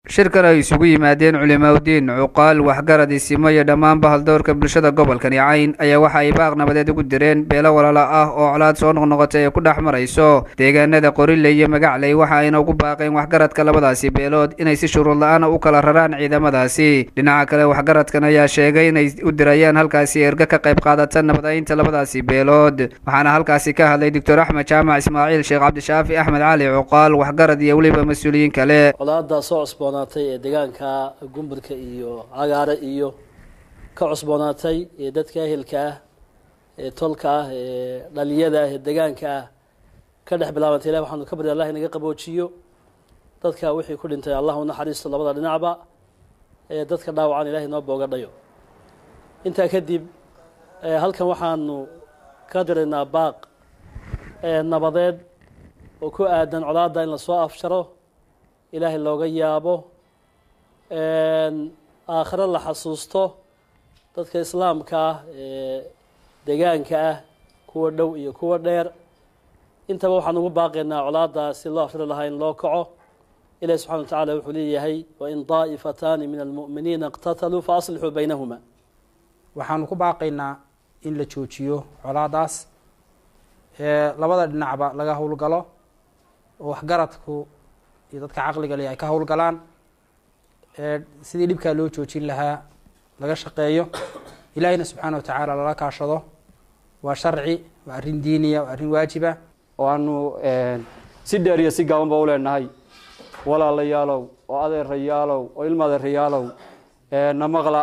shirkan ay isugu yimaadeen culimaauddiin cuqaal waxgarad isimo iyo dhammaanba haldoorka bulshada gobolkani cayn ayaa waxa ay baaq nabadeed ugu direen beelo walaalo ah oo colaad soo noqnoqotay ay ku dhex marayso deegaanada qorile iyo magacley waxa ayna ugu baaqeen waxgaradka labadaasi beelood inay si shuruud la-aana u kala raraan ciidamadaasi dhinaca kale waxgaradkan ayaa sheegay inay u dirayaan halkaasi erga ka qayb qaadata nabadaynta labadaasi beelood waxaana halkaasi ka hadlay doctor axmed jaamac ismaaciil sheekh cabdishaafi axmed cali cuqaal waxgarad iyo weliba mas-uuliyiin kale colaada soo cusboonaatay ee deegaanka gumburka iyo cagaare iyo ka cusboonaatay ee dadka ehelka ah ee tolka ah ee dhaliyada ah ee deegaanka ah ka dhex bilaabantay ilahi waxaanu ka barya allah inaga qaboojiyo dadka wixii ku dhintay allah u naxariisto labada dhinacba ee dadka dhaawacan ilahay noo booga dhayo intaa kadib halkan waxaanu ka diraynaa baaq nabadeed oo ku aadan colaada in lasoo afsharo ilaahay looga yaabo aakhiro la xasuusto dadka islaamka ah ee deegaanka ah kuwa dhow iyo kuwa dheer intaba waxaan ugu baaqaynaa colaada si loo afshari lahaa in loo kaco ilahi subxana wa tacala wuxuu leeyahay wain daa'ifataani min almu'miniina iqtataluu faaslixuu baynahuma waxaanu ku baaqaynaa in la joojiyo colaadaas ee labada dhinacba laga howlgalo oo waxgaradku iyo dadka caqliga leh ay ka howlgalaan sidii dhibkaa loo joojin lahaa laga shaqeeyo ilaahiyna subxaana wa tacaala lala kaashado waa sharci waa arrin diiniya waa arrin waajiba oo aanu si dheer iyo si gaaban ba u leenahay walaalayaalow oo adeerayaalow oo ilma adeerayaalow na maqla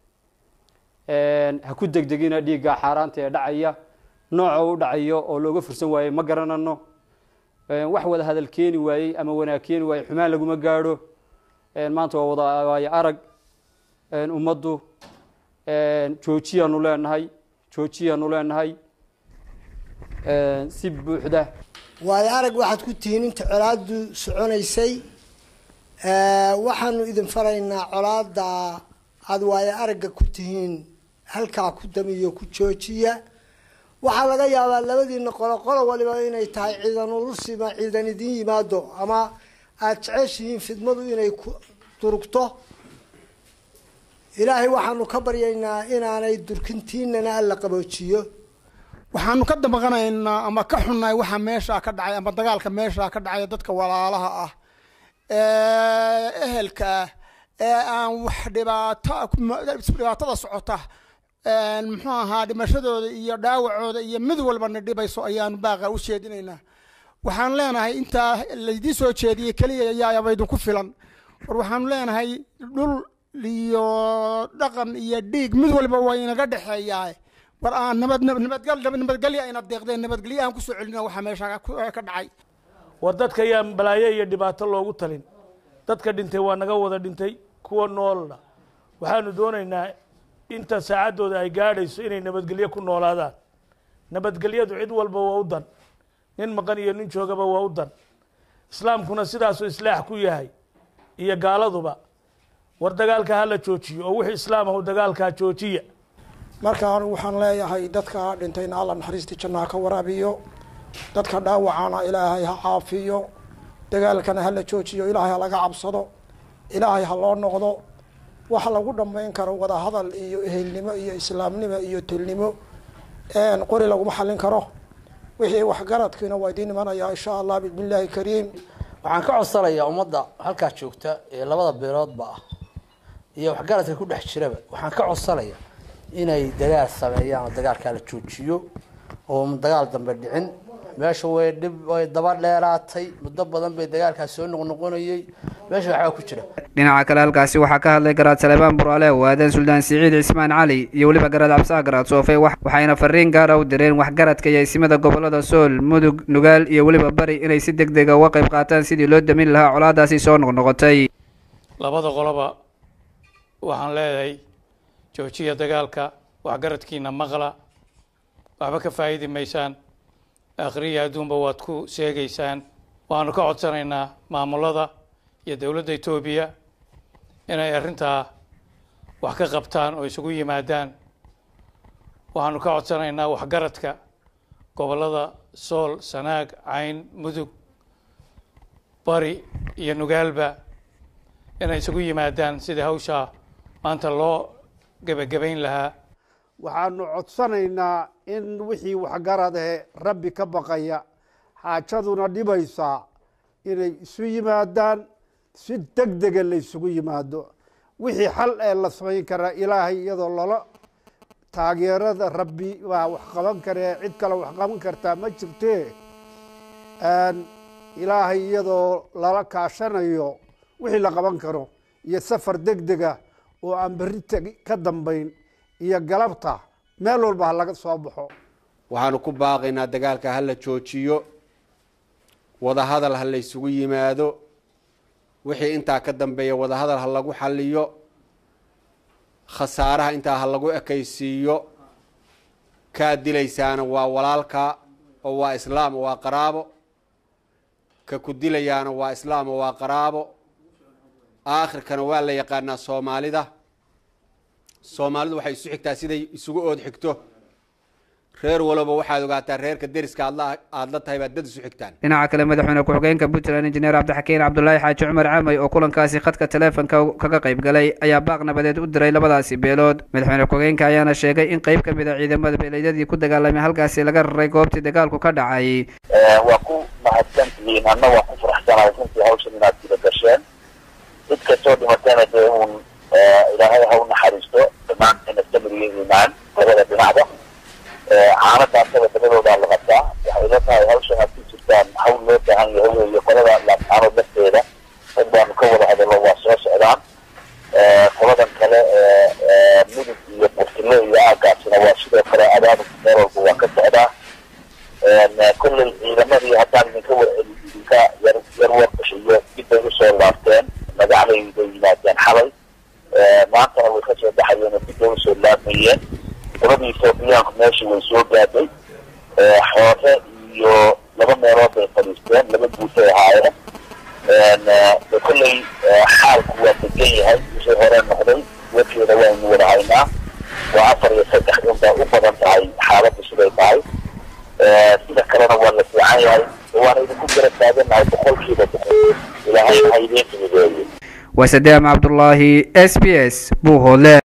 ha ku degdegina dhiigga xaaraanta ee dhacaya nooca u dhacayo oo looga fursan waayey ma garanano wax wada hadal keeni waayey ama wanaag keeni waayey xumaan laguma gaadho maanta waa wada waayo arag ummaddu joojiyaanu leenahay joojiyaanu leenahay si buuxda waayo arag waxaad ku tihiin inta colaadu soconaysay waxaanu idin faraynaa colaada aada waayo aragga ku tihiin halkaa ku damiyo ku joojiya waxaa laga yaabaa labadiina qolo qolo waliba inay tahay ciidan ulusima ciidan idin yimaado ama aada jeceshihiin fidmadu inay ku durugto ilaahay waxaanu ka baryaynaa inaanay durkintiinana alla qaboojiyo waxaanu ka damaqanaynaa ama ka xunnahay waxa meeshaa ka dhacay ama dagaalka meeshaa ka dhacay dadka walaalaha ah ee ehelka ah ee aan wax dhibaato dhibaatada socota muxuu ahaa dhimashadooda iyo dhaawacooda iyo mid walbana dhibayso ayaanu baaqa u jeedinaynaa waxaan leenahay intaa laydii soo jeediyey keliya ayaaba idinku filan war waxaanu leenahay dhul iyo dhaqan iyo dhiig mid walba waa inaga dhexeeyaa war aan nabad nabadgal nabadgelya ayna deeqdeen nabadgelyo aan kusoo celina waxaa meesha ka dhacay war dadka yaa balaayo iyo dhibaato loogu talin dadka dhintay waa naga wada dhintay kuwa noolna waxaanu doonaynaa inta saacaddooda ay gaadhayso inay nabadgelyo ku noolaadaan nabadgelyadu cid walba waa u dan nin maqan iyo nin joogaba waa u dan islaamkuna sidaasuu islaax ku yahay iyo gaaladuba war dagaalka hala joojiyo oo wixii islaam ahu dagaalkaa joojiya marka anigu waxaan leeyahay dadka dhintayna alla naxariistii jannaha ka waraabiyo dadka dhaawacana ilaahay ha caafiyo dagaalkana hala joojiyo ilaahay ha laga cabsado ilaahay ha loo noqdo wax lagu dhammayn karo wada hadal iyo ehelnimo iyo islaamnimo iyo tolnimo qori laguma xallin karo wixii waxgaradkiina waa idiin imanayaa insha allah bismi illaahi kariim waxaan ka codsanayaa ummadda halkaa joogta ee labada beeloodba ah iyo waxgaradka ku dhex jiraba waxaan ka codsanayaa inay dagaal sameeyaan oo dagaalkaa la joojiyo oo dagaal dambe dhicin meesha way dhib way daba dheeraatay muddo badan bay dagaalkaas soo noqnoqonayey meesha waxbaa ku jira dhinaca kale halkaasi waxaa ka hadlay garaad salebaan buraale waadan suldaan siciid cismaan cali iyo weliba garaad cabsaha garaad soofe waxayna fariin gaara u direen waxgaradka iyo isimada gobolada sool mudug nugaal iyo weliba bari inay si deg dega uga qayb qaataan sidii loo damin lahaa colaadaasi soo noqnoqotay labada qoloba waxaan leedahay joojiya dagaalka waxgaradkiina maqla waxba ka faa'iidi maysaan akhriya adduunba waad ku sheegaysaan waxaanu ka codsanaynaa maamulada iyo dowladda etoobiya inay arrintaa wax ka qabtaan oo isugu yimaadaan waxaanu ka codsanaynaa waxgaradka gobollada sool sanaag cayn mudug bari iyo nugaalba inay isugu yimaadaan sidii hawshaa maanta loo gebagabayn lahaa waxaanu codsanaynaa in wixii waxgarad ee rabbi ka baqaya xaajaduna dhibaysaa inay isu yimaadaan si deg dega la ysugu yimaado wixii xal ee la samayn karaa ilaahay iyadoo lala taageerada rabbi baa wax qaban karee cid kale wax qaban kartaa ma jirtee ilaahay iyadoo lala kaashanayo wixii la qaban karo iyo safar deg dega oo aan berri teg ka dambayn iyo galabta meel walba ha laga soo baxo waxaanu ku baaqaynaa dagaalka ha la joojiyo wadahadal ha la ysugu yimaado wixii intaa ka dambeeya wadahadal ha lagu xaliyo khasaaraha intaa ha lagu ekaysiiyo kaa dilaysaana waa walaalka oo waa islaam oo waa qaraabo ka ku dilayaana waa islaam oo waa qaraabo aakhirkana waa la yaqaanaa soomaalida soomaalidu waxay isu xigtaa siday isugu ood xigto reer walaba waxaad ogaataa reerka deriska aad aada la tahay baad dad isu xigtaan dhinaca kale madaxweyne ku-xigeenka puntland injineer cabdixakiin cabdulaahi xaaji cumar camay oo kulankaasi khadka taleefonka kaga qayb galay ayaa baaq nabadeed u diray labadaasi beelood madaxweyne ku-xigeenka ayaana sheegay in qeyb ka mid a ciidamada beeleedyadii ku dagaalamay halkaasi laga raray goobtii dagaalku ka dhacay waa ku mahadsantihiin anna waan ku faraxsanahay runtii hawshan inaad guda gasheen cid kastoo dhimatayna dee uun ilaahay ha u naxariisto dhammaanteena samiriyo iimaan labada dhinacba caanadaasaba dabadoodaa la qabtaa waxay la tahay hawshan aad ku jirtaan hawl loo baahan yahay weeye qolada laabtaanood lafteeda rag baanu ka wada hadallo waa soo socdaan qoladan kale midug iyo burtile iyo aagaasina waa sidoo kale abaabulka meel walba waa ka socdaa kolley ciidamadii haddaan idinka idinka yar yar warbashiyo dib bay usoo laabteen magacday bay yimaadeen xalay maantana way kasoo baxayeen oo dib bay usoo laabmayeen qoladii etoobiyaanku meeshii way soo gaadhay xoore iyo laba meelood bay fadhiisteen laba guutay ahaayeen de kolley xaalku waa degan yahay wixii hore noqday warkeeda waynu wada haynaa waa afar iyo saddex unbaa u badan tahay xaaladdu siday tahay sida kalena waa la fiican yahay waana idinku garab taaganahay boqolkiiba boqol ilaahay ha idiin fududeeyo waa sadeam cabdulaahi s b s buuhoodle